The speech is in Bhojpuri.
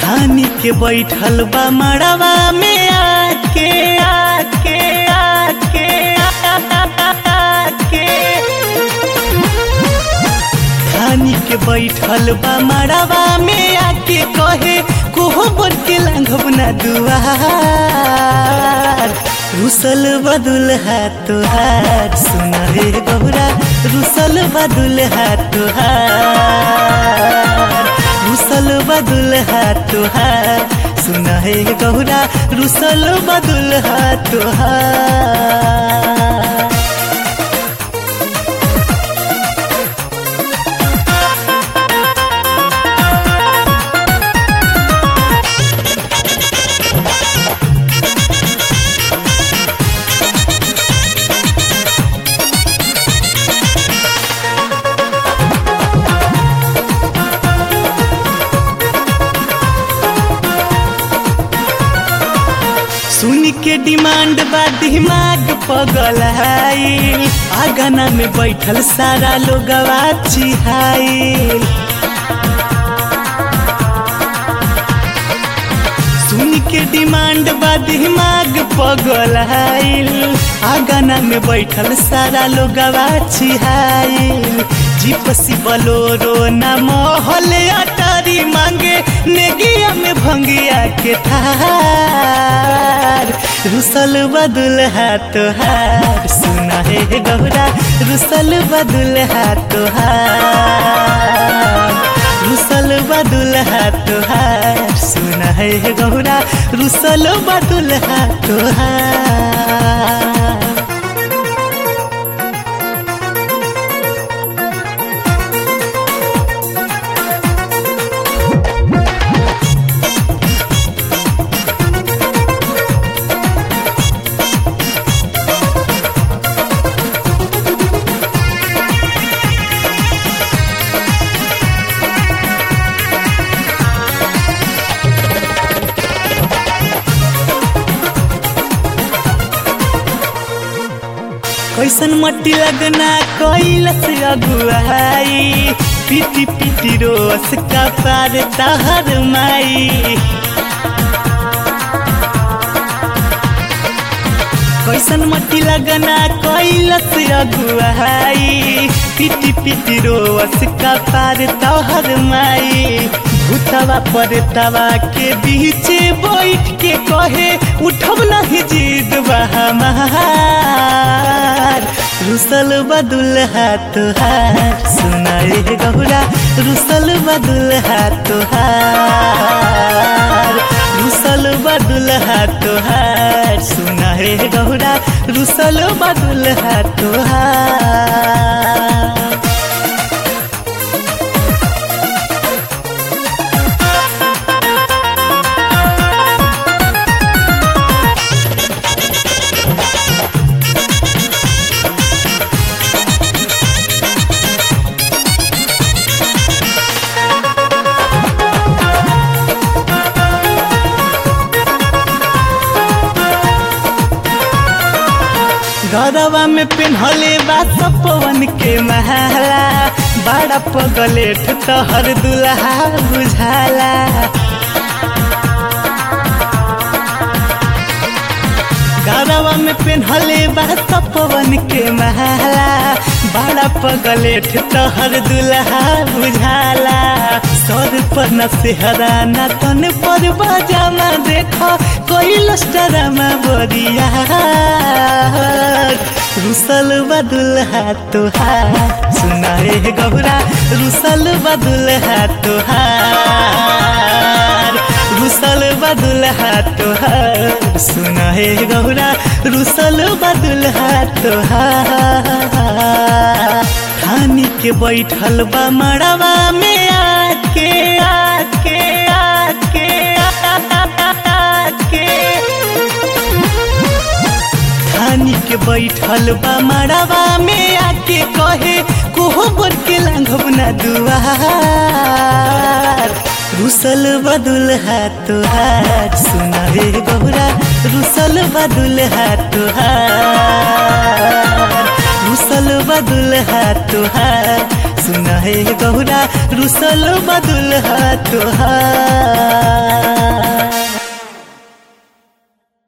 धानी के बैठल बा मड़वा में आके आके आके आके धानी के बैठल बा मड़वा में आके कहे कोहो बन के लांघब ना दुआर रुसल बदुल हाथ तुहार सुना रे गौरा रुसल बदुल हाथ तुहार रुसल बदुल हाथ तुहार सुना हे गौरा रुसल बदुल हाथ तुहार सुन के डिमांड बा दिमाग पगल हाई आगना में बैठल सारा लोग चिहाई सुन के डिमांड बा दिमाग पगल हाइल आगना में बैठल सारा लोग चिहाइल जीपसी बलोरो ना महल अटारी मांगे नेगिया में भंगिया के थार रुसल बदुल हाथ हार सुना है गौरा रुसल बदुल हाथ हार रुसल बदुल हाथ हार सुना है गौरा रुसल बदुल हाथ हार कैसन मट्टी लगना कैलस अगुआई पीटी पीटी रोस का पार तहर माई कैसन मट्टी लगना कैलस अगुआई पीटी पीटी रोस का पार तहर माई भूतवा पर तवा के बीच बैठ के कहे उठब नहीं जीत हमार रुसल बदुल हाथ हार सुनाए गौरा रुसल बदुल हाथ हार रुसल बदुल हाथ हार सुनाए गौरा रुसल बदुल हाथ हार गरवा में पिन्हले बा सपवन के महला बड़ा पगलेठ तहर दुल्हा बुझाला गरवा में पिन्हले बा सपवन के महला बड़ा पगलेठ तहर दुल्हा बुझाला सर पर न सेहरा न तन पर बजामा देखो कोई लस्टरामा बोरिया रुसल बदुल हाथ हार सुनाए गौरा रुसल बदुल हाथ हार रुसल बदुल हाथ हार सुनाए गौरा रुसल बदुल हाथ हार खानी के बैठल बा मड़वा में आके आके आके आके खानी के बैठल बा मड़वा में आके कहे कोहो बन के लांघब ना दुआर रुसल बदुल हाथ हार सुना रे गौरा रुसल बदुल हाथ हार रुसल बदुल हाथ हार सुना हे गौरा रुसल बदुल हा तुहार